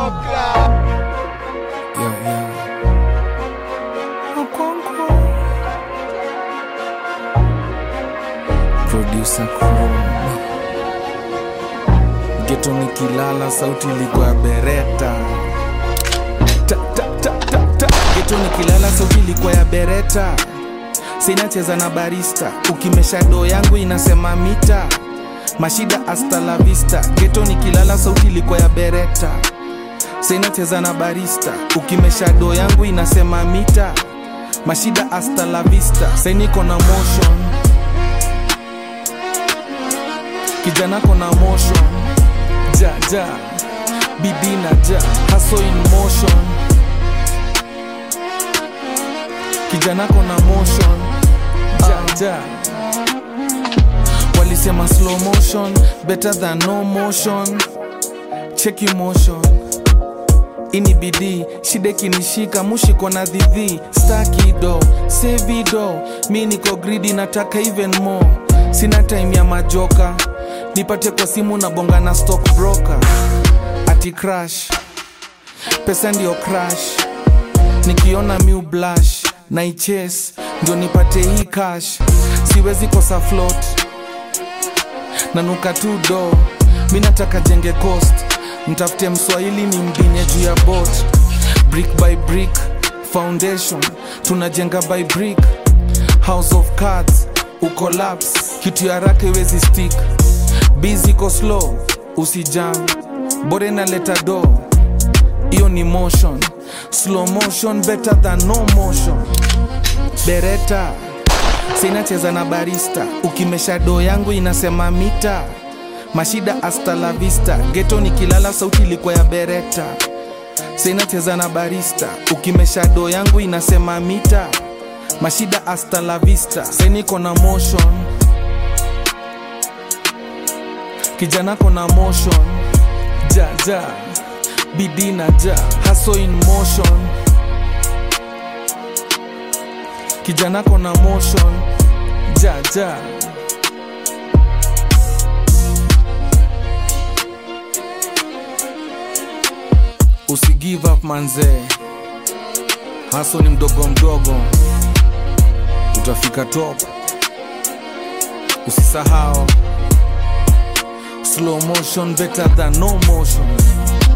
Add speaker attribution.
Speaker 1: Yo, yo. Producer Chrome. Geto nikilala sauti ilikuwa bereta ta, ta, ta, ta, ta. Geto nikilala sauti ilikuwa ya bereta sinacheza na barista ukimesha doo yangu inasema mita mashida hasta la vista geto nikilala sauti ilikuwa ya bereta sinacheza na barista ukimesha doo yangu inasema mita mashida hasta la vista sainiko na motion kijana kona motion ja ja bidii na ja haso in motion kijana kona motion ja ja walisema slow motion better than no motion cheki motion ini bidii shida kinishika mushiko na dhidhi stakido sevido mi niko gridi nataka even more sina time ya majoka nipate kwa simu na bonga na stock broker ati crash pesa ndio crash nikiona miu blash na iches ndio nipate hii cash siwezi kosa float nanuka tu do mi nataka jenge coast mtafute mswahili ni mbinye juu ya bot brick by brick foundation tunajenga by brick house of cards ucollapse kitu ya raka iwezi stick bizi ko slow usijam bore naleta do hiyo ni motion slow motion better than no motion bereta sinacheza na barista ukimesha doo yangu inasema mita mashida hasta la vista geto nikilala sauti ilikuwa ya bereta sinacheza na barista ukimesha doo yangu inasema mita mashida hasta la vista seniko na motion kijana kona motion ja ja bidii na ja haso in motion kijana kona motion ja ja usi give up manzee haso ni mdogo mdogo utafika top usisahau slow motion better than no motion